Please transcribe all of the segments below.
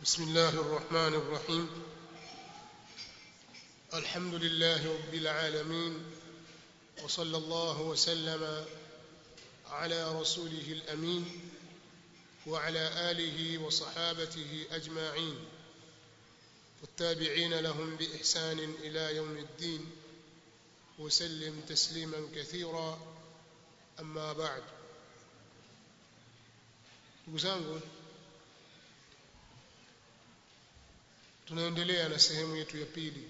بسم الله الرحمن الرحيم الحمد لله رب العالمين وصلى الله وسلم على رسوله الامين وعلى اله وصحابته اجمعين والتابعين لهم باحسان الى يوم الدين وسلم تسليما كثيرا اما بعد ndugu zangu tunaendelea na sehemu yetu ya pili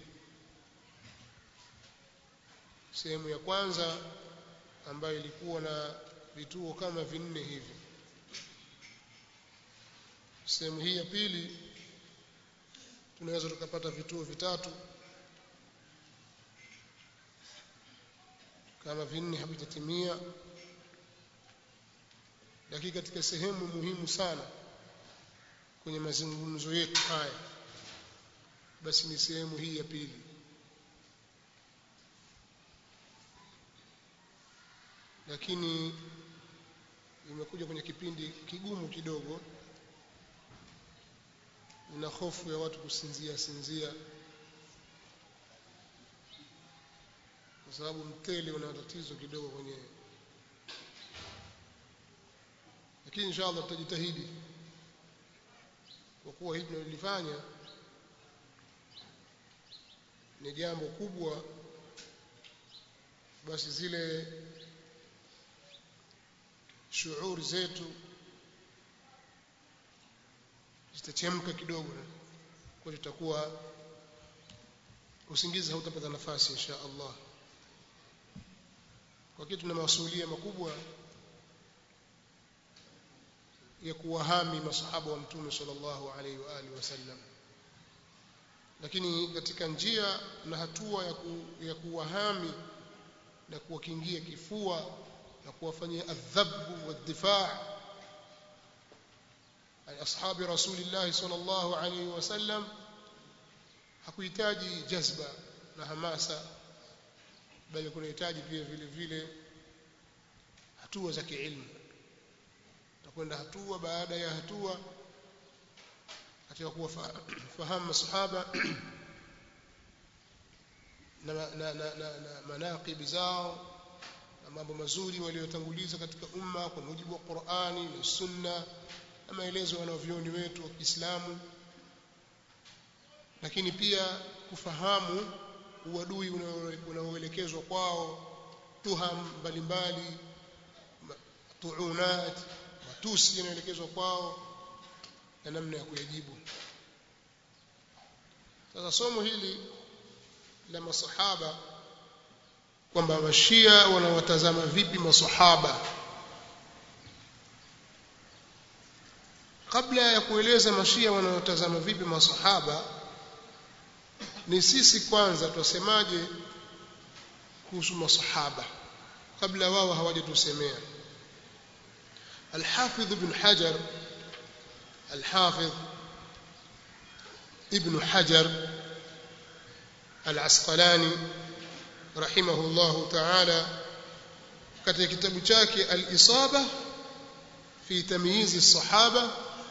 sehemu ya kwanza ambayo ilikuwa na vituo kama vinne hivi sehemu hii ya pili tunaweza tukapata vituo vitatu kama vinne havijatimia lakini katika sehemu muhimu sana kwenye mazungumzo yetu haya basi ni sehemu hii ya pili lakini imekuja kwenye kipindi kigumu kidogo na hofu ya watu kusinzia sinzia kwa sababu mtele una tatizo kidogo kwenye lakini inshallah tutajitahidi kwa kuwa hili tunalifanya ni jambo kubwa basi zile shughuli zetu zitachemka kidogo kwa tutakuwa usingizi hautapata nafasi insha Allah kwa kitu tuna masuhulia makubwa ya kuwahami masahaba wa mtume sallallahu alaihi wa alihi wasallam lakini katika njia na hatua ya, ku, ya kuwahami na kuwakingia kifua na kuwafanyia adhabu wadifaa ay ashabi rasulillah sallallahu alaihi wasallam hakuhitaji jazba na hamasa bali kunahitaji pia vile vile hatua za kiilmu takwenda hatua baada ya hatua katika kuwafahamu masahaba na, na, na, na, na manaqibi zao na mambo mazuri waliotanguliza katika umma kwa mujibu wa Qur'ani na Sunna na maelezo ya wanavyoni wetu wa Kiislamu lakini pia kufahamu uadui unaoelekezwa kwao tuham mbalimbali tuunat matusi yanaelekezwa kwao na namna ya kuyajibu sasa somo hili la masahaba kwamba washia wanawatazama vipi masahaba kabla ya kueleza mashia wanawatazama vipi masahaba ni sisi kwanza twasemaje kuhusu masahaba kabla wao hawajatusemea الحافظ ابن حجر الحافظ ابن حجر العسقلاني رحمه الله تعالى katika kitabu chake al-Isaba fi tamyiz as-sahaba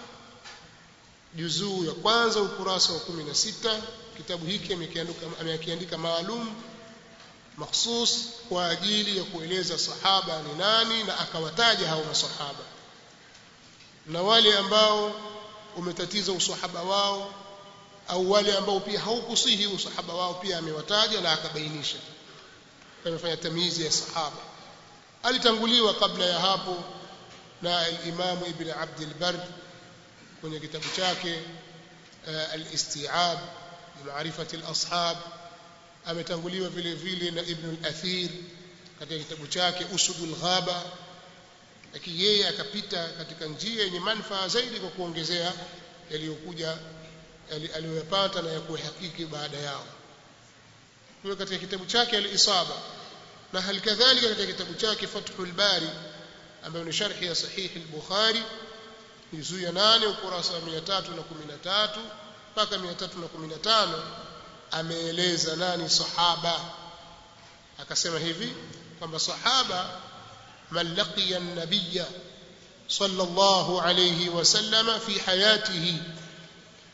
juzuu ya kwanza ukurasa wa 16 kitabu hiki amekiandika maalum makhsus kwa ajili ya kueleza sahaba ni nani na akawataja hao masahaba na wale ambao umetatiza usahaba wao au wale ambao pia haukusihi usahaba wao pia amewataja na akabainisha amefanya tamizi ya sahaba alitanguliwa kabla ya hapo na al-Imam Ibn Abd al-Barr kwenye kitabu chake al-Isti'ab bi ma'rifati al-ashab ametanguliwa vile vile na Ibn al-Athir katika kitabu chake Usudul Ghaba lakini yeye akapita katika njia yenye manufaa zaidi kwa kuongezea yaliyokuja aliyoyapata na ya kuhakiki baada yao kwa katika kitabu chake al-Isaba na halikadhalika katika kitabu chake Fathul Bari ambayo ni sharhi ya sahihi al-Bukhari juzuu ya 8 ukurasa wa 313 mpaka 315 ameeleza nani sahaba akasema hivi kwamba sahaba man laqiya an-nabiyya صلى الله عليه وسلم في حياته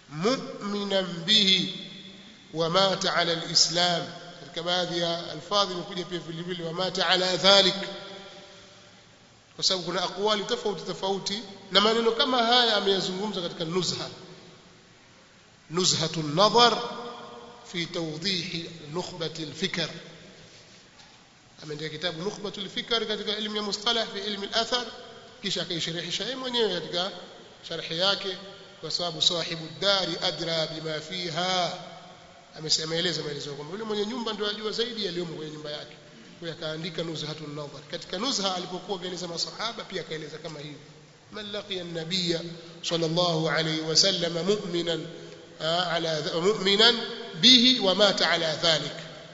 mu'minan bihi wa mata ala alislam katika baadhi ya alfadhi imekuja pia vile vile wa mata ala dhalik kwa sababu kuna akwali tofauti tofauti na maneno kama haya ameyazungumza katika nuzha nuzhatu nadhar fi tawdih nukhbati alfikr ameandika kitabu nukhbatu alfikr katika elimu ya mustalah fi ilmi alathar kisha akaisharhisha yeye mwenyewe katika sharhi yake kwa sababu sahibu dari adra bima fiha ameeleza maelezo kwamba yule mwenye nyumba ndio ajua zaidi yaliyomo kwenye nyumba yake kwa akaandika nuzhatun nadhar katika nuzha alipokuwa akaeleza masahaba pia akaeleza kama hivi man laqiya an-nabiyya sallallahu alayhi wasallam mu'minan ala mu'minan bihi wa mata ala dhalik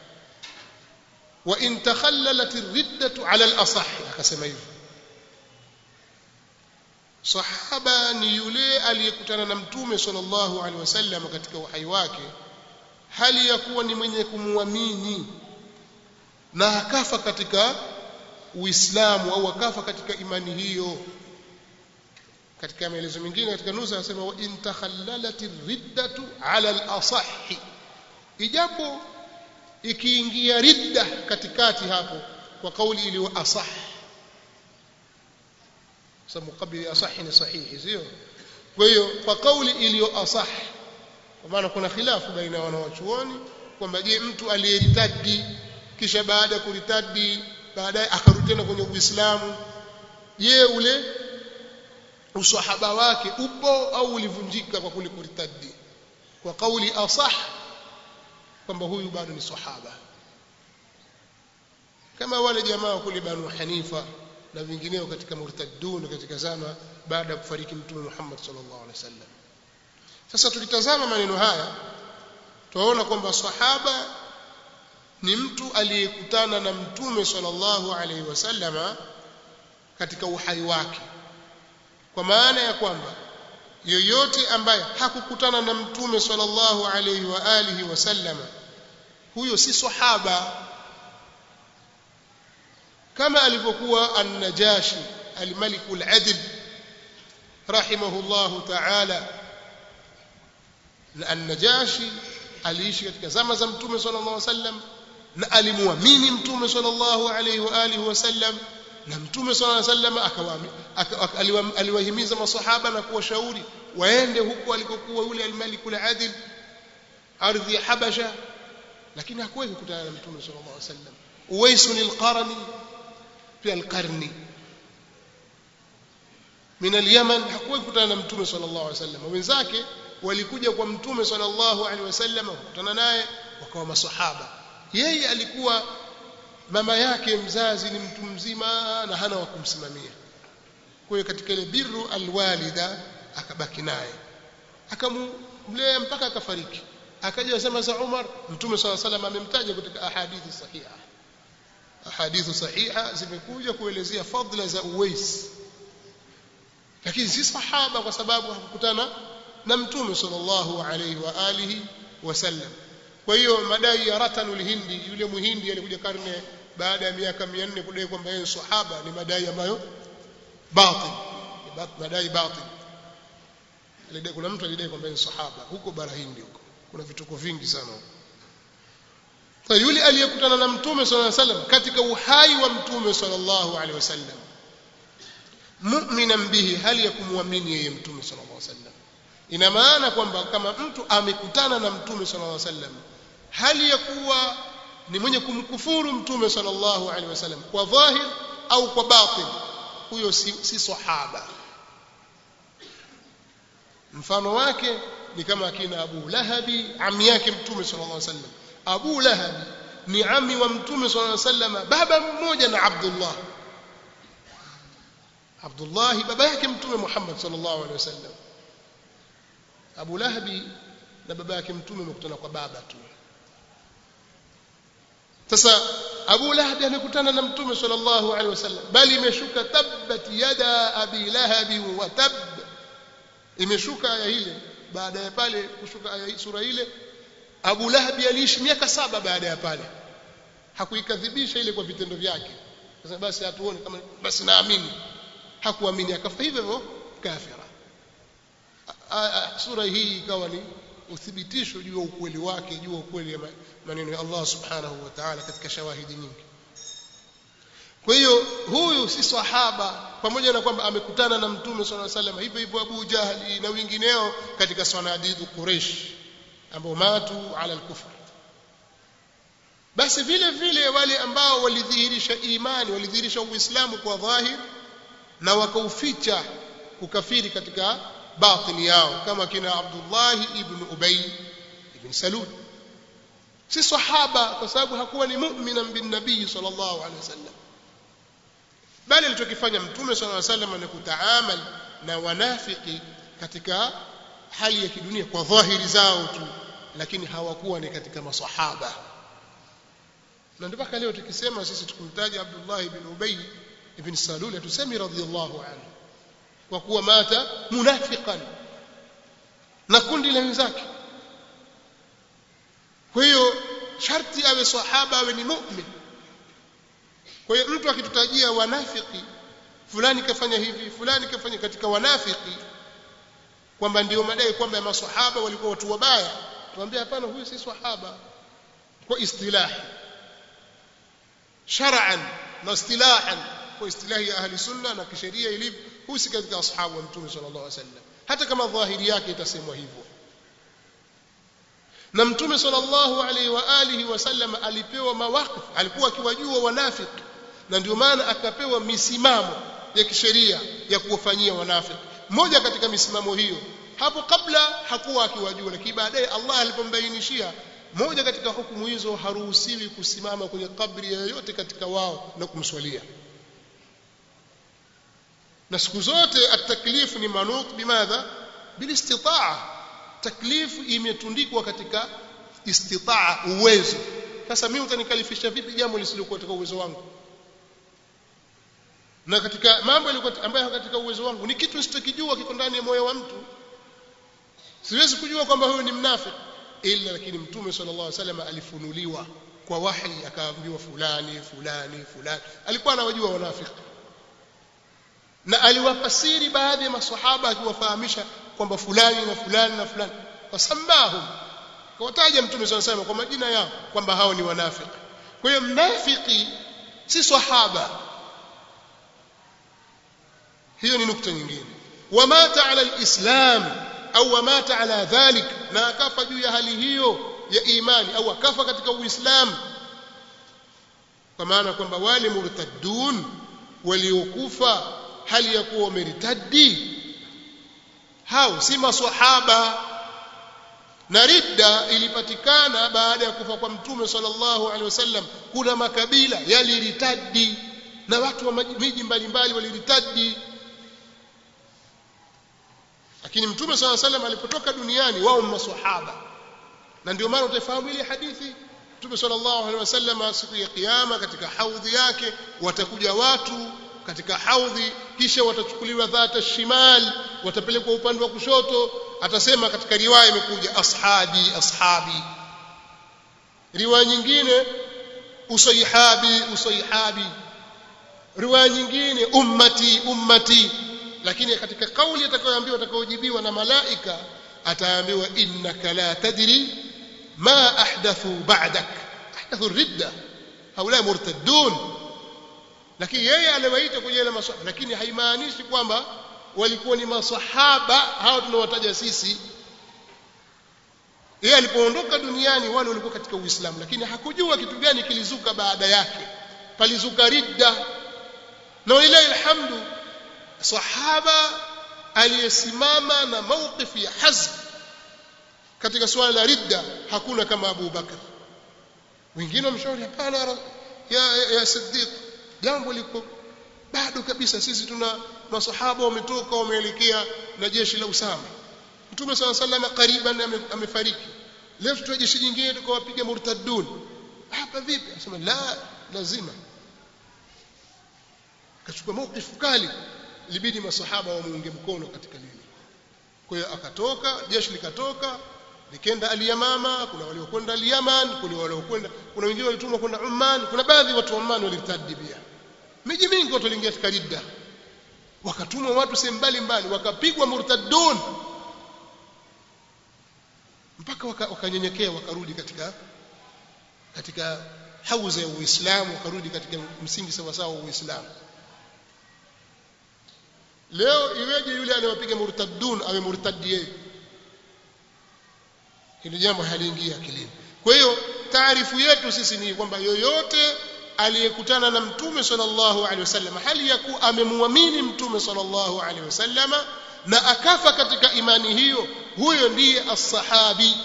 wa in takhallalat ar-riddatu ala al-asah akasema hivi sahaba ni yule aliyekutana na mtume sallallahu alaihi wasallam katika uhai wake hali ya kuwa ni mwenye kumwamini na akafa katika uislamu au akafa katika imani hiyo katika maelezo mengine katika nusa anasema wa in takhallalat riddatu ala al-asahhi ijapo ikiingia ridda katikati hapo kwa kauli iliyo asah sababu kabla asahi ni sahihi sio kwa hiyo kwa kauli iliyo asah kwa maana kuna khilafu baina ya wanawachuoni kwamba je mtu aliyeritadi kisha baada ya kuritadi baadaye akarudi tena kwenye Uislamu je ule usahaba wake upo au ulivunjika kwa kule kuritadi kwa kauli asah kwamba huyu bado ni sahaba kama wale jamaa kule Banu Hanifa na vingineo katika murtaddun katika zama baada ya kufariki mtume Muhammad sallallahu alaihi wasallam sasa tukitazama maneno haya tunaona kwamba sahaba ni mtu aliyekutana na mtume sallallahu alaihi wasallama katika uhai wake kwa maana ya kwamba yoyote ambaye hakukutana na mtume sallallahu alaihi wa alihi wasallama huyo si sahaba kama alivyokuwa an-najashi al-malik al-adil rahimahullahu ta'ala na an-najashi aliishi katika zama za mtume sallallahu alaihi wasallam na alimuamini mtume sallallahu alaihi wa alihi wasallam na mtume sallallahu alaihi wasallam aliwahimiza masahaba na kuwashauri waende huko alikokuwa yule al-malik al-adil ardhi ya habasha lakini hakuwahi kukutana na mtume sallallahu alaihi wasallam uwais al-qarni pia al-qarni min al-yaman hakuwahi kukutana na mtume sallallahu alaihi wasallam wenzake walikuja kwa mtume sallallahu alaihi wasallam kukutana naye wakawa masahaba yeye alikuwa mama yake mzazi ni mtu mzima na hana wa kumsimamia kwa hiyo katika ile birru alwalida akabaki naye akamlea mpaka akafariki akaja sema za Umar mtume swalla salam amemtaja katika ahadithi sahiha ahadithi sahiha zimekuja kuelezea fadla za Uwais lakini si sahaba kwa sababu hakukutana na mtume sallallahu alayhi wa alihi wasallam kwa hiyo madai ya ratanul hindi yule muhindi alikuja karne baada ya miaka 400 kudai kwamba yeye sahaba ni madai ambayo batil madai batil alidai kuna mtu alidai kwamba yeye sahaba huko bara hindi huko kuna vituko vingi sana huko sasa yule aliyekutana na mtume sallallahu alaihi wasallam katika uhai wa mtume sallallahu alaihi wasallam mu'minan bihi hali ya kumwamini yeye mtume sallallahu alaihi wasallam ina maana kwamba kama mtu amekutana na mtume sallallahu alaihi wasallam hali ya kuwa ni mwenye kumkufuru mtume sallallahu alaihi wasallam kwa dhahir au kwa batin huyo si, si sahaba mfano wake ni kama akina Abu Lahabi ami yake mtume sallallahu alaihi wasallam Abu Lahabi ni ami wa mtume sallallahu alaihi wasallam baba mmoja na Abdullah Abdullah baba yake mtume Muhammad sallallahu alaihi wasallam Abu Lahabi na baba yake mtume wamekutana kwa baba tu sasa Abu Lahab amekutana na Mtume sallallahu alaihi wasallam bali imeshuka tabbat yada abi lahab wa tab imeshuka aya ile baada ya pale kushuka aya sura ile Abu Lahab aliishi miaka saba baada ya pale hakuikadhibisha ile kwa vitendo vyake sasa basi hatuone kama basi naamini hakuamini akafa hivyo hivyo kafira sura hii ikawa ni uthibitisho juu ya ukweli wake juu ya ukweli ya maneno ya Allah subhanahu wa ta'ala katika shawahidi nyingi kwa hiyo huyu si sahaba pamoja na kwamba amekutana na mtume swalla sallam hivyo hivyo Abu Jahli na wengineo katika sanadidu Quraysh ambao matu ala al-kufr basi vile vile wale ambao walidhihirisha imani walidhihirisha uislamu kwa dhahir na wakauficha kukafiri katika batini yao kama kina Abdullah ibn Ubay ibn Salul si sahaba kwa sababu hakuwa ni mu'mina bin nabii sallallahu alaihi wasallam bali alichokifanya mtume sallallahu alaihi wasallam ni kutaamal na wanafiki katika hali ya kidunia kwa dhahiri zao tu lakini hawakuwa ni katika masahaba na ndio mpaka leo tukisema sisi tukumtaja Abdullah ibn Ubay ibn Salul tusemi radhiyallahu anhu kwa kuwa mata munafiqan na kundi la wenzake kwa hiyo sharti awe sahaba awe ni mu'min kwa hiyo mtu akitutajia wanafiki fulani kafanya hivi fulani kafanya katika wanafiki kwamba ndio madai kwamba maswahaba walikuwa watu wabaya tuambie hapana huyu si swahaba kwa istilahi shar'an na istilahan kwa istilahi ya ahli sunna na kisheria ilivyo huyu si katika ashabu wa mtume sallallahu alaihi wasallam hata kama dhahiri yake itasemwa hivyo na mtume sallallahu alaihi wa alihi wasallam alipewa mawaqif alikuwa akiwajua wanafiki na ndio maana akapewa misimamo ya kisheria ya kuwafanyia wanafiki moja katika misimamo hiyo hapo kabla hakuwa akiwajua lakini baadaye Allah alipombainishia moja katika hukumu hizo haruhusiwi kusimama kwenye kabri yoyote katika wao na kumswalia na siku zote at-taklif ni manut bimadha bilistitaa taklifu imetundikwa katika istitaa uwezo sasa mimi utanikalifisha vipi jambo lisilokuwa katika uwezo wangu na katika mambo yalikuwa ambayo katika uwezo wangu ni kitu nisichokijua kiko ndani ya moyo wa mtu siwezi kujua kwamba huyu ni mnafiki ila lakini mtume sallallahu alaihi wasallam alifunuliwa kwa wahi akaambiwa fulani fulani fulani alikuwa anawajua wanafiki na aliwafasiri baadhi ya maswahaba akiwafahamisha kwamba fulani na fulani na fulani wasamahum kawataja mtume sallallahu alaihi kwa majina yao kwamba hao ni wanafiki kwa hiyo mnafiki si sahaba hiyo ni nukta nyingine wamata ala alislam au wamata ala dhalik na akafa juu ya hali hiyo ya imani au akafa katika uislamu kwa maana kwamba wale murtaddun waliokufa hali ya kuwa wameritadi hao si maswahaba na ridda ilipatikana baada ya kufa kwa mtume sallallahu alaihi wasallam kuna makabila yaliritadi na watu wa miji mbalimbali waliritadi lakini mtume sallallahu alaihi wasallam alipotoka duniani wao maswahaba na ndio maana utafahamu ile hadithi mtume sallallahu alaihi wasallam siku ya kiyama katika haudhi yake watakuja watu katika haudhi kisha watachukuliwa dhata shimal watapelekwa upande wa kushoto atasema katika riwaya imekuja ashabi ashabi riwaya nyingine usaihabi usaihabi riwaya nyingine ummati ummati lakini katika kauli atakayoambiwa atakayojibiwa na malaika ataambiwa innaka la tadri ma ahdathu ba'dak ahdathu ridda haula murtaddun lakini yeye aliwaita kwenye ile maswahaba lakini haimaanishi kwamba walikuwa ni maswahaba hao tunawataja sisi yeye alipoondoka duniani wale walikuwa katika uislamu lakini hakujua kitu gani kilizuka baada yake palizuka ridda na walilahi alhamdu sahaba aliyesimama na mawqif ya hazm katika suala la ridda hakuna kama Abu Bakar wengine wamshauri hapana ya, ya, ya Siddiq jambo liko bado kabisa sisi tuna masahaba wametoka wameelekea na jeshi la Usama Mtume صلى الله عليه وسلم kariban amefariki leo tutoe jeshi jingine tukawapiga murtaddun hapa vipi anasema la lazima kachukua mawkifu kali ilibidi masahaba wamuunge mkono katika lile kwa hiyo akatoka jeshi likatoka likenda aliyamama kuna waliokwenda aliyaman kuna waliokwenda kuna wengine walitumwa kwenda Oman kuna baadhi watu wa Oman walitadi pia miji mingi watu waliingia katika ridda wakatumwa watu sehemu mbalimbali wakapigwa murtaddun mpaka wakanyenyekea waka wakarudi katika katika hauza ya Uislamu wakarudi katika msingi sawa sawa wa Uislamu leo iweje yule anayewapiga murtaddun awe murtadi yeye hili jambo haliingia akilini kwa hiyo taarifu yetu sisi ni kwamba yoyote aliyekutana na mtume sallallahu alaihi wasallam hali ya kuwa amemwamini mtume sallallahu alaihi wasallam na akafa katika imani hiyo huyo ndiye as-sahabi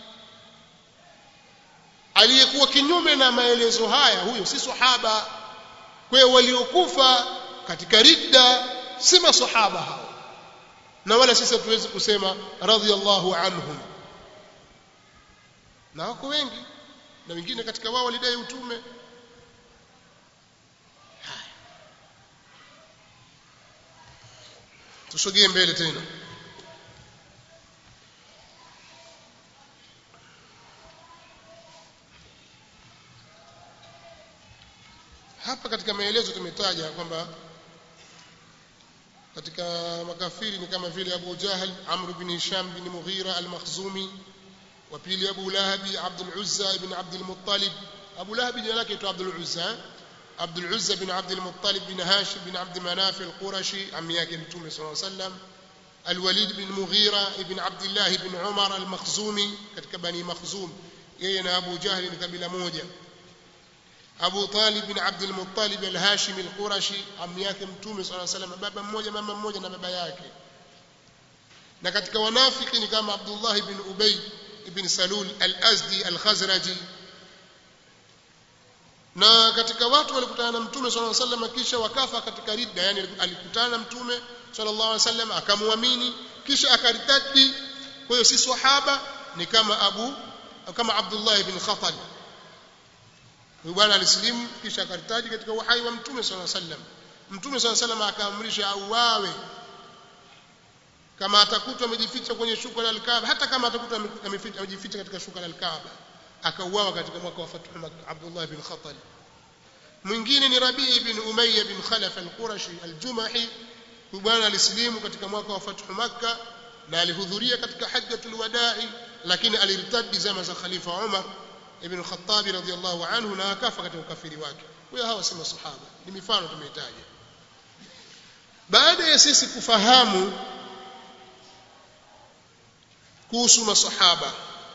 aliyekuwa kinyume na maelezo haya huyo si sahaba kwa hiyo waliokufa katika ridda si masahaba hao na wala sisi hatuwezi kusema radhiallahu anhum na wako wengi na wengine katika wao walidai utume tusogee mbele tena hapa katika maelezo tumetaja kwamba katika makafiri ni kama vile Abu Jahl Amr bin Hisham bin Mughira al-Makhzumi wa pili Abu Lahabi Abdul Uzza ibn Abdul Muttalib Abu Lahabi jina lake tu Abdul Uzza Abdul Uzza bin Abdul Muttalib bin Hashim bin Abd Manaf al-Qurashi ammi yake Mtume صلى الله عليه وسلم الوليد بن مغيرة ابن عبد الله بن عمر المخزومي katika bani Makhzum yeye na Abu Jahl ni kabila moja Abu Talib bin Abd al-Muttalib al-Hashimi al-Qurashi ammi yake Mtume صلى الله عليه وسلم baba mmoja mama mmoja na baba yake na katika wanafiki ni kama Abdullah ibn Ubay ibn Salul al-Azdi al-Khazraji na katika watu walikutana na Mtume صلى الله عليه وسلم kisha wakafa katika ridda yani alikutana na Mtume sallallahu alaihi wasallam akamwamini kisha akaritadi kwa hiyo si sahaba ni kama Abu kama Abdullah ibn Khatal huyu bwana alisilimu kisha akaritadi katika uhai wa Mtume sallallahu alaihi wasallam Mtume sallallahu alaihi wasallam akaamrisha auawe kama atakutwa amejificha kwenye shuka la al-Kaaba hata kama atakutwa amejificha katika shuka la al-Kaaba akauawa katika mwaka wa Fathu Makkah Abdullah ibn Khatal mwingine ni Rabi ibn Umayya bin Khalaf al-Qurashi al-Jumahi huyu bwana alisilimu katika mwaka wa Fathu Makkah na alihudhuria katika hajjatul wada'i lakini alirtadi zama za Khalifa Umar ibn Khattab radhiyallahu anhu na akafa katika ukafiri wake huyo hawa si masahaba ni mifano tumeitaja baada ya sisi kufahamu kuhusu masahaba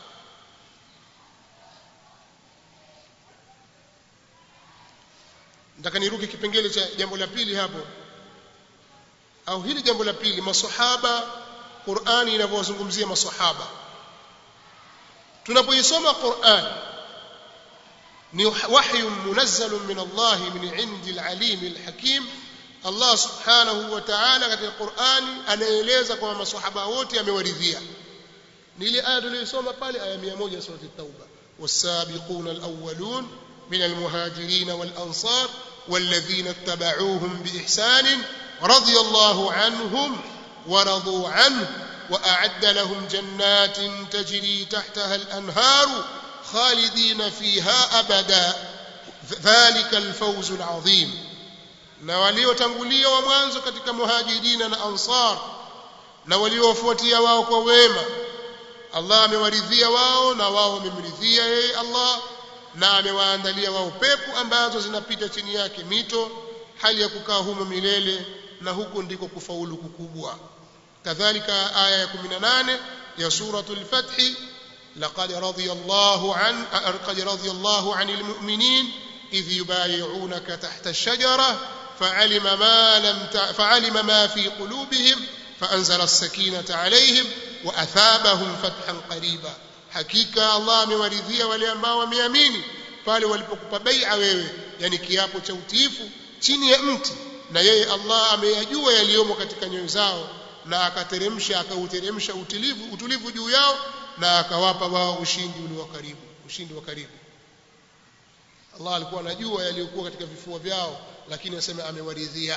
nataka niruke kipengele cha jambo la pili hapo au hili jambo la pili masahaba Qur'ani inavyozungumzia masahaba tunapoisoma Qur'an ni wahyu munazzal min Allah min indi al-alim al-hakim Allah subhanahu wa ta'ala katika Qur'ani anaeleza kwamba masahaba wote amewaridhia ni ile aya tuliyosoma pale aya 100 sura at-tauba was-sabiquna al-awwalun من المهاجرين والأنصار والذين اتبعوهم بإحسان رضي الله عنهم ورضوا عنه وأعد لهم جنات تجري تحتها الأنهار خالدين فيها أبدا ذلك الفوز العظيم na waliotangulia wa mwanzo katika muhajirina na ansar na waliofuatia wao kwa wema Allah amewaridhia wao na wao wamemridhia yeye Allah na amewaandalia wao pepo ambazo zinapita chini yake mito hali ya kukaa humo milele na huko ndiko kufaulu kukubwa kadhalika aya ya 18 ya suratul fath laqad radiyallahu an laqad radiyallahu anil mu'minin idh yubayi'unaka tahta ash-shajara fa'alima ma lam fa'alima ma fi qulubihim فأنزل السكينة عليهم وأثابهم فتحا قريبا hakika Allah amewaridhia wale ambao wameamini pale walipokupa bai'a wewe yani kiapo cha utiifu chini ya mti na yeye Allah ameyajua yaliyomo katika nyoyo zao na akateremsha akauteremsha utulivu utulivu juu yao na akawapa wao ushindi ulio karibu ushindi wa karibu Allah alikuwa anajua yaliyokuwa katika vifua vyao lakini asema amewaridhia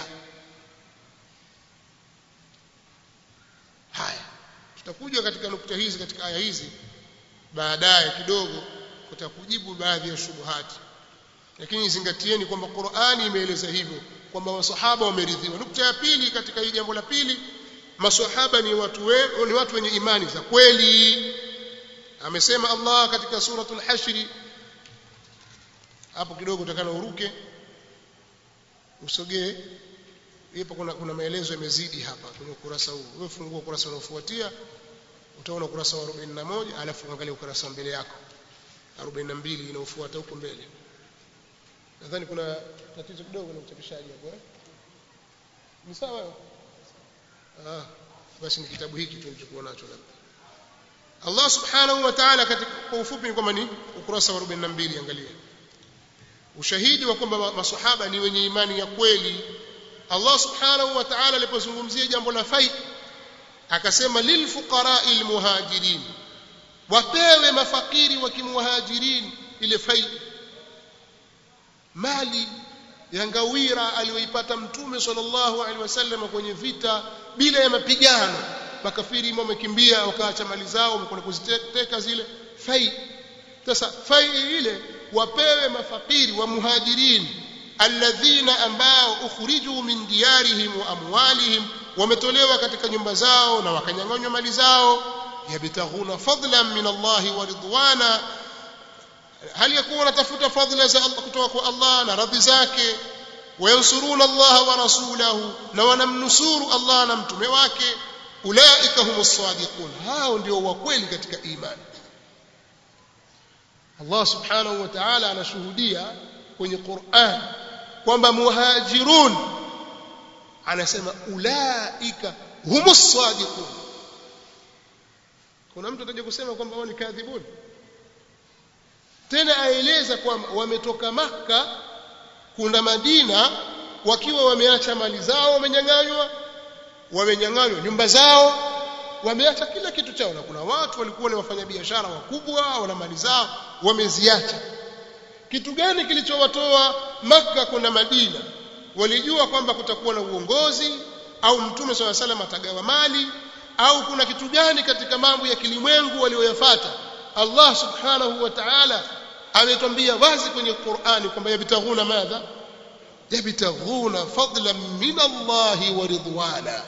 haya tutakuja katika nukta hizi katika aya hizi baadaye kidogo kutakujibu baadhi ya shubuhati lakini zingatieni kwamba Qur'ani imeeleza hivyo kwamba masahaba wameridhiwa nukta ya pili katika hii jambo la pili masahaba ni watu we, ni watu wenye imani za kweli amesema Allah katika suratul hashri hapo kidogo utakana uruke usogee hapo kuna kuna maelezo yamezidi hapa kwenye ukurasa huu wewe fungua ukurasa unaofuatia utaona ukurasa wa 41 alafu angalia ukurasa mbele yako 42 inaofuata huko mbele nadhani kuna tatizo kidogo na uchapishaji hapo eh ni sawa ah basi ni kitabu hiki tulichokuwa nacho labda Allah subhanahu wa ta'ala katika kwa ufupi ni kwamba ni ukurasa wa 42 angalia ushahidi wa kwamba maswahaba ni wenye imani ya kweli Allah subhanahu wa ta'ala alipozungumzia jambo la fai akasema lilfuqara'i almuhajirin wapewe mafakiri wa kimuhajirin ile fai mali ya ngawira aliyoipata mtume sallallahu alaihi wasallam kwenye vita bila ya mapigano makafiri wamekimbia wakaacha mali zao wamekwenda kuziteka zile fai sasa fai ile wapewe mafakiri wa muhajirin alladhina ambao ukhriju min diyarihim wa amwalihim wametolewa katika nyumba zao na wakanyang'anywa mali zao yabtaghuna fadlan min Allah wa ridwana hali yakuwa wanatafuta fadhila za Allah kutoka kwa Allah na radhi zake wayansuruna Allah wa rasulahu na wanamnusuru Allah na mtume wake ulaika humus sadiqun hao ndio wa kweli katika imani Allah subhanahu wa ta'ala anashuhudia kwenye Qur'an kwamba muhajirun anasema ulaika humus sadiqun kuna mtu ataje kusema kwamba wao ni kadhibun tena aeleza kwamba wametoka maka kunda Madina wakiwa wameacha mali zao wamenyang'anywa wamenyang'anywa nyumba zao wameacha kila kitu chao na kuna watu walikuwa ni wafanyabiashara wakubwa wana mali zao wameziacha kitu gani kilichowatoa maka kwenda Madina walijua kwamba kutakuwa na uongozi au mtume swalla salam atagawa mali au kuna kitu gani katika mambo ya kilimwengu walioyafuata Allah subhanahu wa ta'ala ametwambia wazi kwenye Qur'ani kwamba yabtaghuna madha yabtaghuna fadlan min Allah wa ridwana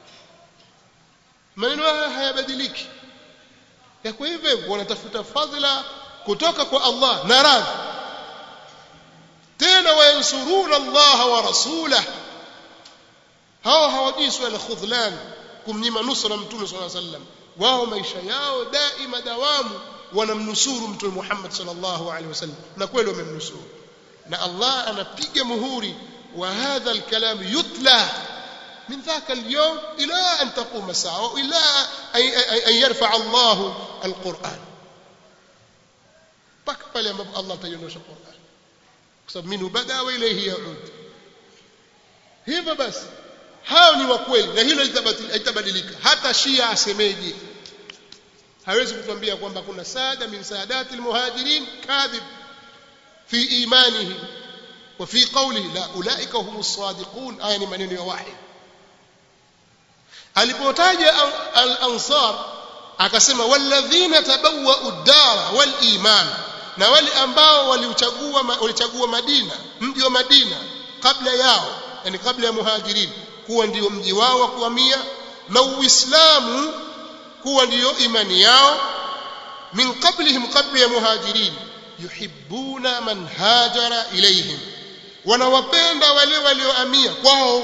maneno haya hayabadiliki yako hivyo wanatafuta fadhila kutoka kwa Allah na radhi tena wayansuruna Allah wa rasulah hao hawajui swala khudhlan kumnyima nusra mtume sallallahu alaihi wasallam wao maisha yao daima dawamu wanamnusuru mtume Muhammad sallallahu alaihi wasallam na kweli wamemnusuru na Allah anapiga muhuri wa hadha alkalam yutla من ذاك اليوم إلى أن تقوم الساعة إلى أن يرفع الله القرآن بقبل يا الله تيونوش القرآن kwa minhu bada wa ilayhi yaud hivyo basi hao ni wa kweli na hilo litabadilika hata shia asemeje hawezi kutuambia kwamba kuna saada min saadati almuhajirin kadhib fi imanihi wa fi qawlihi la ulaika humus sadiqun aya ni maneno ya wahid alipotaja al-ansar akasema walladhina tabawwa'u ad-dara wal iman na wale ambao walichagua walichagua Madina mji wa Madina kabla yao yani kabla ya muhajirin kuwa ndio mji wao wa kuhamia na Uislamu kuwa ndio imani yao min qablihim qabla ya muhajirin yuhibbuna man hajara ilayhim wanawapenda wale waliohamia kwao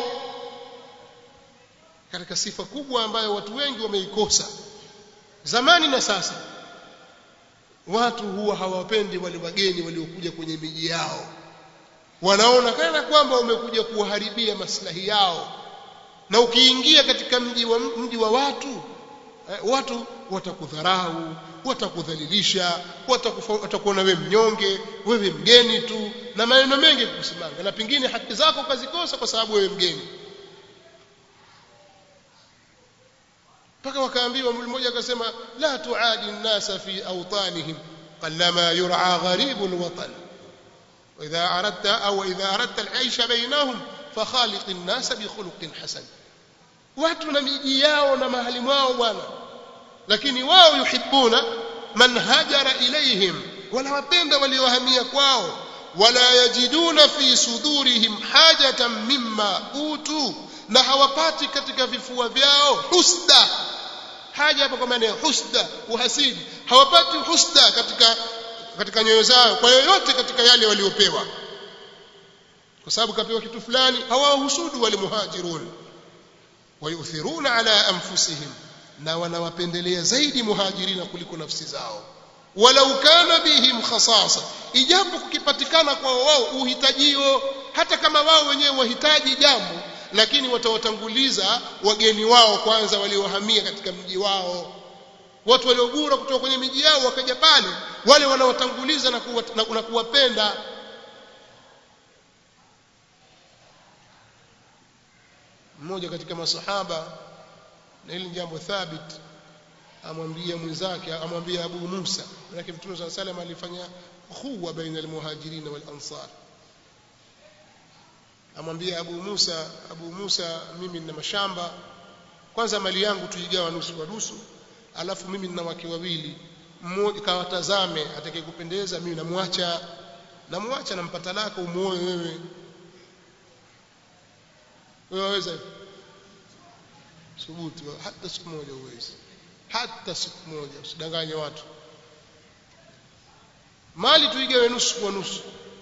katika sifa kubwa ambayo watu wengi wameikosa zamani na sasa watu huwa hawapendi wale wageni waliokuja kwenye miji yao wanaona kana kwamba umekuja kuwaharibia maslahi yao na ukiingia katika mji wa, mji wa watu eh, watu watakudharau watakudhalilisha watakuona wewe mnyonge wewe mgeni tu na maneno mengi kukusimanga na pengine haki zako ukazikosa kwa sababu wewe mgeni mpaka wakaambiwa mmoja akasema la tuadi nnasa fi awtanihim qallama yur'a gharibu alwatan واذا اردت او اذا اردت العيش بينهم فخالق الناس بخلق حسن watu na miji yao na mahali mwao bwana lakini wao yuhibbuna man hajara ilaihim wanawapenda waliohamia kwao wala yajiduna fi sudurihim hajatan mimma utu na hawapati katika vifua vyao husda haja hapa kwa maana ya husda uhasidi hawapati husda katika katika nyoyo zao kwa yoyote katika yale waliopewa kwa sababu kapewa kitu fulani hawahusudu wale muhajirun wayuthiruna ala anfusihim na wanawapendelea zaidi muhajirina kuliko nafsi zao walau kana bihim khasasa ijapo kukipatikana kwa wao uhitajio hata kama wao wenyewe wahitaji jambo lakini watawatanguliza wageni wao kwanza waliohamia katika mji wao watu waliogura kutoka kwenye miji yao wakaja pale wale wanaotanguliza na, kuwa, na, na kuwapenda mmoja katika masahaba na hili jambo thabit amwambia mwenzake amwambia Abu Musa lakini Mtume صلى الله عليه alifanya khuwa baina almuhajirin wal ansar amwambia Abu Musa Abu Musa mimi nina mashamba kwanza mali yangu tuigawa nusu kwa nusu alafu mimi nina wake wawili mmoja kawatazame atakayekupendeza mimi namwacha namwacha nampa talaka umuoe wewe wewe waweza subutu hata siku moja uwezi hata siku moja usidanganye watu mali tuigawe nusu kwa nusu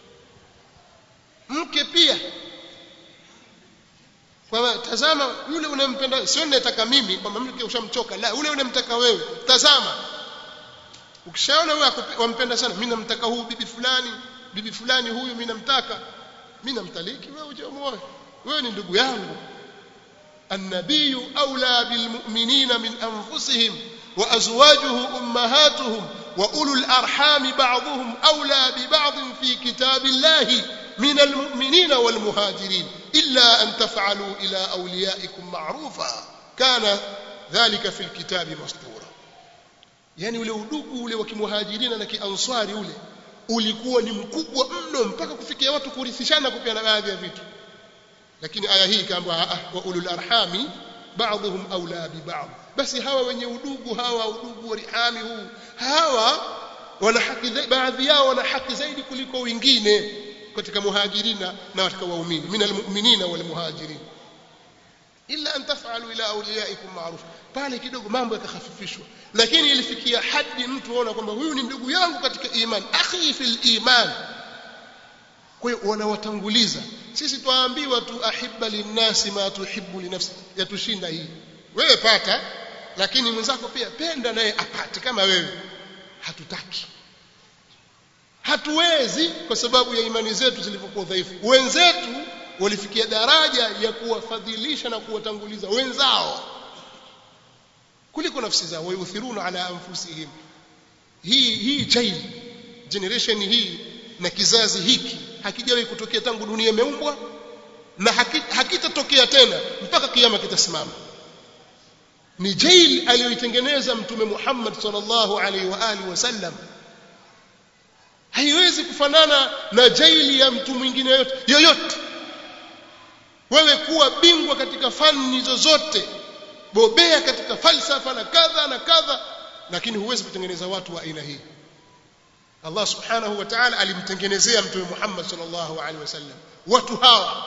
mke pia kwa tazama yule unempenda sio ninataka mimi kwamba mke ushamchoka la yule unamtaka wewe tazama ukishaona wewe wampenda sana mimi namtaka huyu bibi fulani bibi fulani huyu mimi namtaka mimi namtaliki wewe uje muoe wewe ni ndugu yangu النبي أولى بالمؤمنين من أنفسهم وأزواجه أمهاتهم وأولو الأرحام بعضهم أولى ببعض في كتاب الله من المؤمنين والمهاجرين إلا أن تفعلوا إلى أوليائكم معروفا كان ذلك في الكتاب مسطورا يعني ule udugu ule wa kimuhajirina na kianswari ule ulikuwa ni mkubwa mno mpaka kufikia watu kurithishana kupeana baadhi ya vitu lakini aya hii ikaambiwa wa ulul arhami ba'dhum awla bi ba'd basi hawa wenye udugu hawa udugu wa rihami huu hawa wana haki baadhi yao wana haki zaidi kuliko wengine katika muhajirina na katika waumini min almu'minina wal muhajirin illa an taf'alu ila awliyaikum ma'ruf pale kidogo mambo yakahafifishwa lakini ilifikia hadi mtu aona kwamba huyu ni ndugu yangu katika iman akhi fil iman kwa hiyo wanawatanguliza sisi twaambiwa tu ahibba linnasi ma tuhibbu linafsi yatushinda hii wewe pata lakini mwenzako pia penda naye apate kama wewe hatutaki hatuwezi kwa sababu ya imani zetu zilivyokuwa dhaifu wenzetu walifikia daraja ya kuwafadhilisha na kuwatanguliza wenzao kuliko nafsi zao wayuthiruna ala anfusihim hii hii child generation hii na kizazi hiki hakijawahi kutokea tangu dunia imeumbwa na hakitatokea haki tena mpaka kiyama kitasimama ni jail aliyoitengeneza mtume Muhammad sallallahu alaihi wa alihi wasallam haiwezi kufanana na jaili ya mtu mwingine yoyote yoyote wewe kuwa bingwa katika fani zozote bobea katika falsafa na kadha na kadha lakini huwezi kutengeneza watu wa aina hii Allah subhanahu wa ta'ala alimtengenezea mtume Muhammad sallallahu alaihi wasallam watu hawa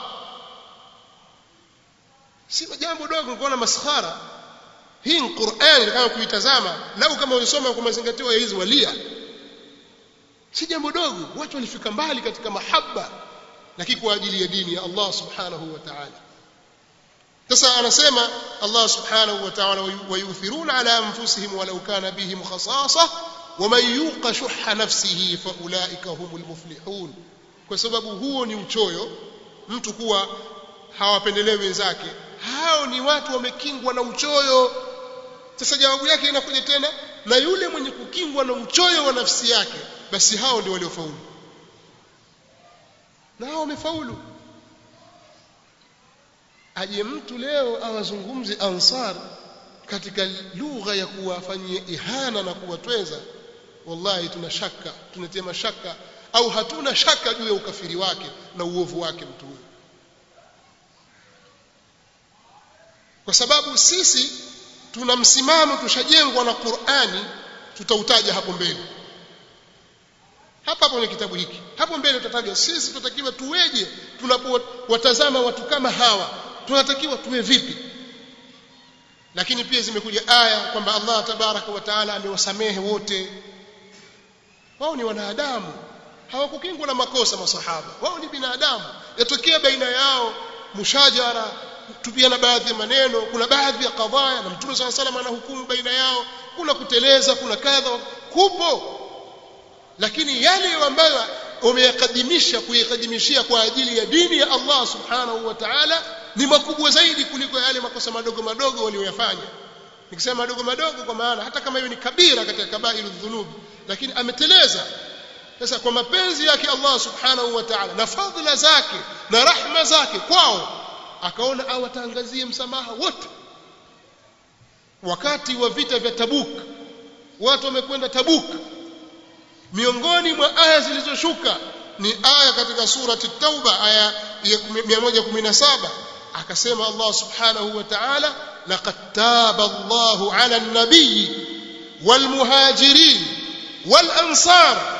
si jambo dogo kuona maskhara hii ni Qur'an kama kuitazama lau kama ulisoma kwa mazingatio ya hizi walia si jambo dogo watu walifika mbali katika mahaba lakini kwa ajili ya dini ya Allah subhanahu wa ta'ala sasa anasema Allah subhanahu wa ta'ala wayuthiruna ala anfusihim walau kana bihim khasasa ومن يوق شح نفسه فاولئك هم المفلحون kwa sababu huo ni uchoyo mtu kuwa hawapendelee wenzake hao ni watu wamekingwa na uchoyo sasa jawabu yake inakuja tena na yule mwenye kukingwa na uchoyo wa nafsi yake basi hao ndio waliofaulu na hao wamefaulu aje mtu leo awazungumze ansar katika lugha ya kuwafanyia ihana na kuwatweza wallahi tuna shaka tunatia mashaka au hatuna shaka juu ya ukafiri wake na uovu wake mtu huyo kwa sababu sisi tuna msimamo tushajengwa na Qur'ani tutautaja hapo mbele hapa hapo kwenye kitabu hiki hapo mbele tutataja sisi tunatakiwa tuweje tunapowatazama watu kama hawa tunatakiwa tuwe vipi lakini pia zimekuja aya kwamba Allah tabaraka wa taala amewasamehe wote wao ni wanadamu hawakukingwa na makosa masahaba wao ni binadamu yatokea baina yao mushajara tupiana baadhi ya maneno kuna baadhi ya kadhaya na mtume swalla salam anahukumu baina yao kuna kuteleza kuna kadha kupo lakini yale ambayo umeyakadimisha kuyakadimishia kwa ajili ya dini ya Allah subhanahu wa ta'ala ni makubwa zaidi kuliko yale makosa madogo madogo walioyafanya nikisema madogo madogo kwa maana hata kama hiyo ni kabira katika kabairu dhunub lakini ameteleza sasa kwa mapenzi yake Allah subhanahu wa ta'ala na fadhila zake na rahma zake kwao akaona awatangazie msamaha wote wakati wa vita vya Tabuk watu wamekwenda Tabuk miongoni mwa aya zilizoshuka ni aya katika surati Tauba aya ya 117 akasema Allah subhanahu wa ta'ala laqad taba Allahu 'ala an-nabiy wal muhajirin wal ansar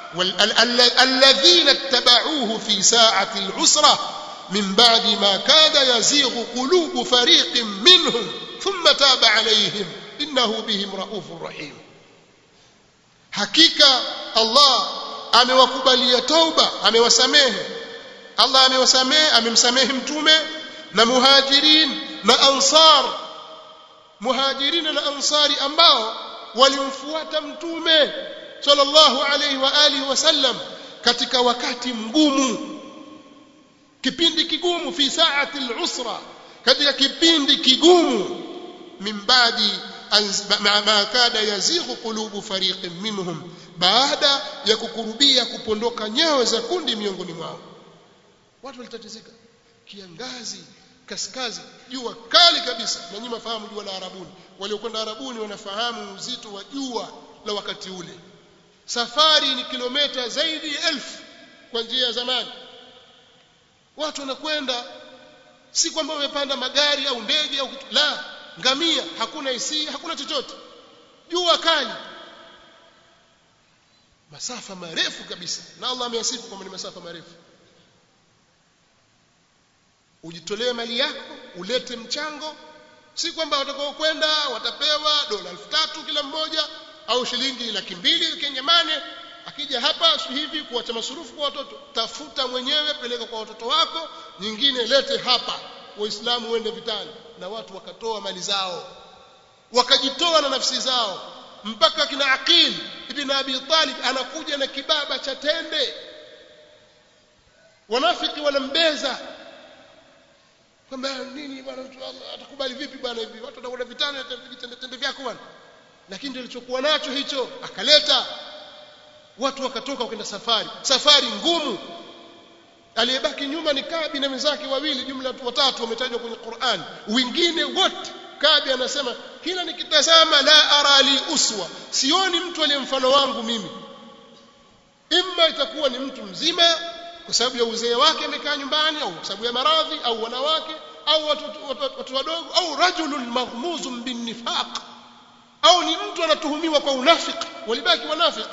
الذين اتبعوه في ساعة العسرة من بعد ما كاد يزيغ قلوب فريق منهم ثم تاب عليهم إنه بهم رؤوف رحيم hakika Allah amewakubalia tauba amewasamehe Allah amewasamehe amemsamehe mtume na muhajirin na ansar muhajirin na ansari ambao walimfuata mtume sallallahu alayhi wa alihi wasallam katika wakati mgumu kipindi kigumu fi saati al-usra katika kipindi kigumu min baadi ma kada yazighu qulubu fariqin minhum baada ya kukurubia kupondoka nyayo za kundi miongoni mwao watu walitatizika kiangazi kaskazi jua kali kabisa na nyinyi mafahamu jua la arabuni waliokwenda arabuni wanafahamu uzito wa jua la wakati ule safari ni kilomita zaidi ya elfu kwa njia ya zamani watu wanakwenda si kwamba wamepanda magari au ndege au kitu la ngamia hakuna isi hakuna chochote jua kali masafa marefu kabisa na Allah ameyasifu kwamba ni masafa marefu ujitolee mali yako ulete mchango si kwamba watakao kwenda watapewa dola elfu tatu kila mmoja au shilingi laki mbili kenyamane akija hapa hivi kuacha masurufu kwa watoto tafuta mwenyewe peleka kwa watoto wako nyingine lete hapa waislamu wende vitani na watu wakatoa mali zao wakajitoa na nafsi zao mpaka kina Aqil ibn Abi Talib anakuja na kibaba cha tende wanafiki wanambeza kwamba nini bwana atakubali vipi bwana hivi watu watakwenda vitani tende tende vyako bwana lakini ndio alichokuwa nacho hicho akaleta watu wakatoka wakaenda safari safari ngumu aliyebaki nyuma ni Kabi na wenzake wawili jumla watu watatu wametajwa kwenye Qur'an wengine wote Kabi anasema kila nikitazama la ara li uswa sioni mtu aliye mfano wangu mimi imma itakuwa ni mtu mzima kwa sababu ya uzee wake amekaa nyumbani au kwa sababu ya maradhi au wanawake au watu, watu, watu, watu wadogo au rajulun maghmuzun bin nifaq au ni mtu anatuhumiwa kwa unafiki walibaki wanafiki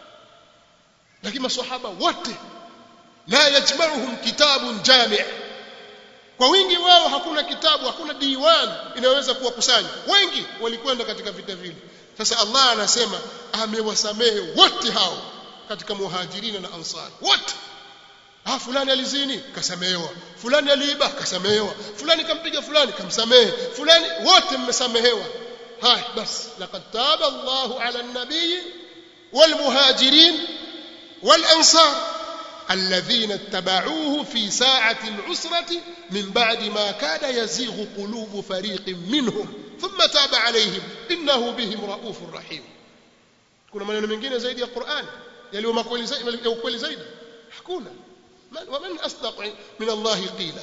lakini maswahaba wote la yajma'uhum kitabun jami' kwa wingi wao hakuna kitabu hakuna diwan inayoweza kuwakusanya wengi walikwenda katika vita vile sasa Allah anasema amewasamehe wote hao katika muhajirina na ansar wote ah fulani alizini kasamehewa fulani aliiba kasamehewa fulani kampiga fulani kamsamehe fulani wote mmesamehewa haya basi laqad taba Allahu ala an-nabiy wal muhajirin wal ansar الذين اتبعوه في ساعة العسرة من بعد ما كاد يزيغ قلوب فريق منهم ثم تاب عليهم إنه بهم رؤوف رحيم kuna maneno mengine zaidi ya Qur'an yaliyo makweli zaidi ya ukweli zaidi hakuna waman asdaq min Allah qila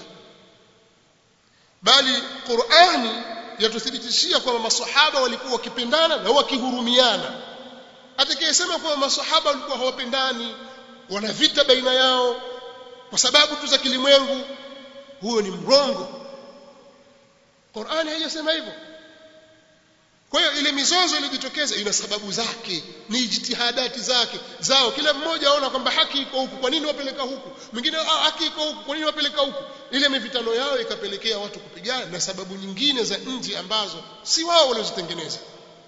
bali Qur'ani yatuthibitishia kwamba maswahaba walikuwa wakipendana na wakihurumiana atakayesema kwamba maswahaba walikuwa hawapendani wana vita baina yao kwa sababu tu za kilimwengu huyo ni mrongo Qur'ani haijasema hivyo kwa hiyo ile mizozo iliyojitokeza ina sababu zake ni jitihadati zake zao kila mmoja aona kwamba haki iko huku kwa nini wapeleka huku mwingine ah, haki iko huku kwa nini wapeleka huku ile mivitano yao ikapelekea watu kupigana na sababu nyingine za nje ambazo si wao waliozitengeneza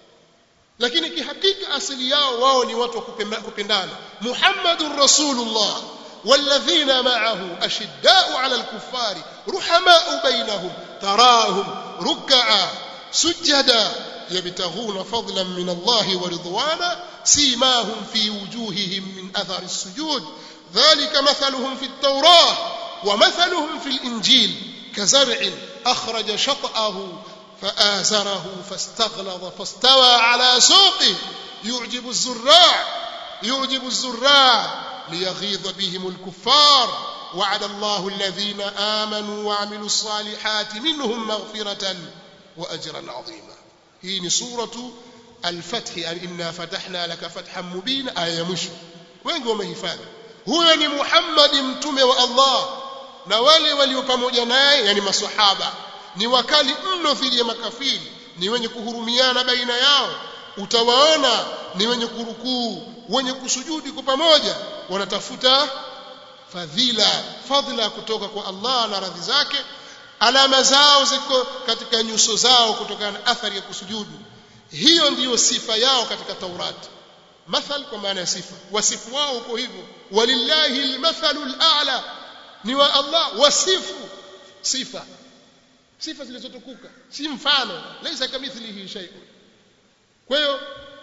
lakini kihakika asili yao wao ni watu wa kupendana Muhammadur Rasulullah والذين معه أشداء على الكفار رحماء بينهم تراهم ركعا سجدا يبتغون فضلا من الله ورضوانا سيماهم في وجوههم من أثر السجود ذلك مثلهم في التوراة ومثلهم في الإنجيل كزرع أخرج شطأه فآزره فاستغلظ فاستوى على سوقه يعجب الزراع يعجب الزراع ليغيظ بهم الكفار وعد الله الذين آمنوا وعملوا الصالحات منهم مغفرة وأجرا عظيما هي سورة الفتح يعني إنا فتحنا لك فتحا مبينا آية مشو وين قوم هفاذ هو ni Muhammad mtume wa Allah na wale walio pamoja naye yani maswahaba ni wakali mno dhidi ya makafiri ni wenye kuhurumiana baina yao utawaona ni wenye kurukuu wenye kusujudi kwa pamoja wanatafuta fadhila fadhila kutoka kwa Allah na radhi zake alama zao ziko katika nyuso zao kutokana na athari ya kusujudu hiyo ndiyo sifa yao katika Taurati mathal kwa maana ya sifa wasifu wao uko hivyo walillahi almathalu al'a ni wa Allah wasifu sifa sifa zilizotukuka si mfano laisa kamithlihi shay'un kwa hiyo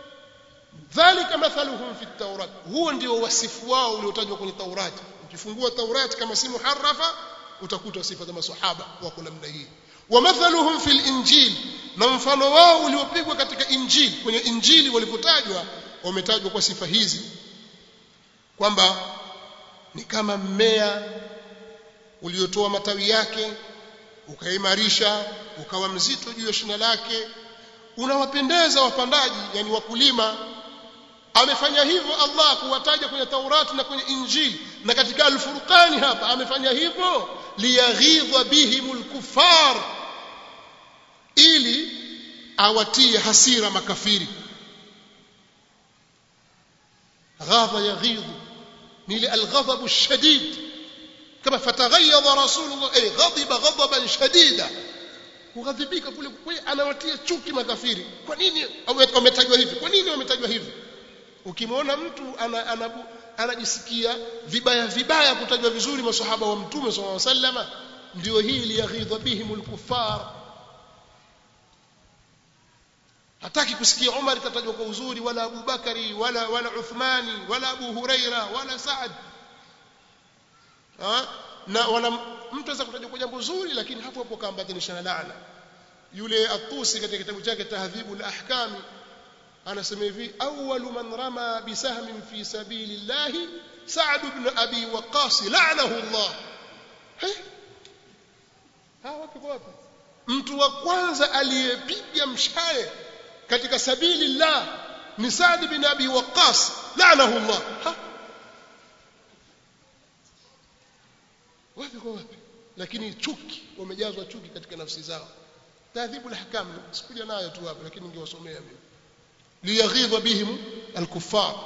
dhalika mathaluhum fi tawrat huo ndio wasifu wao uliotajwa kwenye taurati ukifungua taurati kama si muharrafa utakuta sifa za maswahaba wako namna hii wa mathaluhum fil injil na mfano wao uliopigwa katika injili kwenye injili walipotajwa wametajwa kwa sifa hizi kwamba ni kama mmea uliotoa matawi yake ukaimarisha ukawa mzito juu ya shina lake unawapendeza wapandaji yani wakulima amefanya hivyo Allah kuwataja kwenye Taurati na kwenye Injili na katika Al-Furqani hapa amefanya hivyo liyaghidha bihimul kuffar ili awatie hasira makafiri ghadha yaghidhu ni ile alghadab shadid kama fataghayyadha rasulullah ay ghadiba ghadaban shadida kughadhibika kule kule anawatia chuki makafiri kwa nini wametajwa hivi kwa nini wametajwa hivi ukimwona mtu anajisikia ana, ana vibaya vibaya kutajwa vizuri masahaba wa mtume sallallahu alaihi wasallam ndio hii liyaghidha bihimul kuffar hataki kusikia Umar katajwa kwa uzuri wala Abu Bakari wala wala Uthmani wala Abu Huraira wala Saad ha? na wala mtu anaweza kutajwa kwa jambo zuri lakini hapo hapo kaambatanisha na laana yule Atusi katika kitabu chake Tahdhibul Ahkami anasema hivi awwalu man rama bisahmin fi sabilillahi Sa'd ibn Abi Waqqas la'anahu Allah ha wapi kwa wapi mtu wa kwanza aliyepiga mshale katika sabili llah ni Sa'd bin Abi Waqqas la'anahu Allah ha wapi kwa wapi lakini chuki wamejazwa chuki katika nafsi zao taadhibu al-ahkam sikuja nayo tu hapa lakini ningewasomea mimi liyaghidha bihim al-kuffar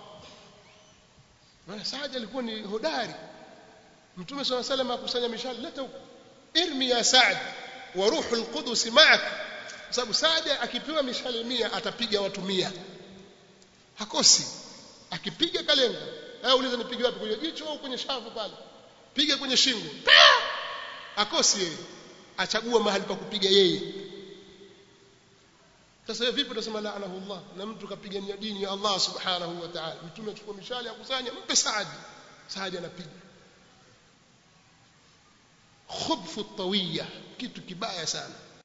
maana Saad alikuwa ni hodari Mtume صلى الله عليه وسلم akusanya mishale leta huko irmi ya Saad wa ruhul qudus ma'ak sababu Saad akipewa mishale mia atapiga watu mia hakosi akipiga kalenga au uliza nipige wapi kwenye jicho au kwenye shavu pale piga kwenye shingo akosi yeye achagua mahali pa kupiga yeye sasa vipi tunasema laanahu Allah na mtu kapigania dini ya Allah subhanahu wa ta'ala mtume achukua mishale akusanya mpe Saad Saad anapiga khubfu tawiya kitu kibaya sana